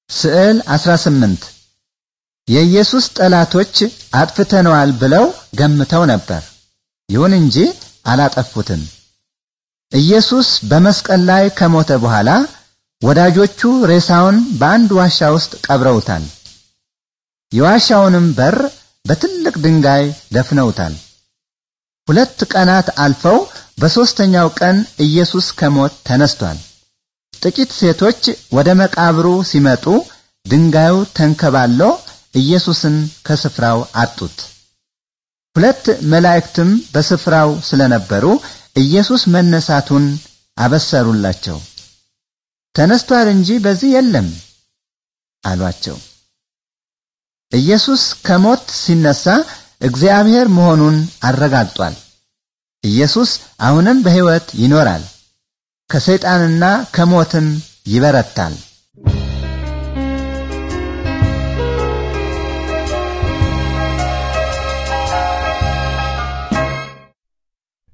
ስዕል 18 የኢየሱስ ጠላቶች አጥፍተነዋል ብለው ገምተው ነበር። ይሁን እንጂ አላጠፉትም። ኢየሱስ በመስቀል ላይ ከሞተ በኋላ ወዳጆቹ ሬሳውን በአንድ ዋሻ ውስጥ ቀብረውታል። የዋሻውንም በር በትልቅ ድንጋይ ደፍነውታል። ሁለት ቀናት አልፈው በሦስተኛው ቀን ኢየሱስ ከሞት ተነስቷል። ጥቂት ሴቶች ወደ መቃብሩ ሲመጡ ድንጋዩ ተንከባሎ ኢየሱስን ከስፍራው አጡት። ሁለት መላእክትም በስፍራው ስለነበሩ ኢየሱስ መነሳቱን አበሰሩላቸው። ተነስቷል እንጂ በዚህ የለም አሏቸው። ኢየሱስ ከሞት ሲነሳ እግዚአብሔር መሆኑን አረጋግጧል። ኢየሱስ አሁንም በሕይወት ይኖራል፣ ከሰይጣንና ከሞትም ይበረታል።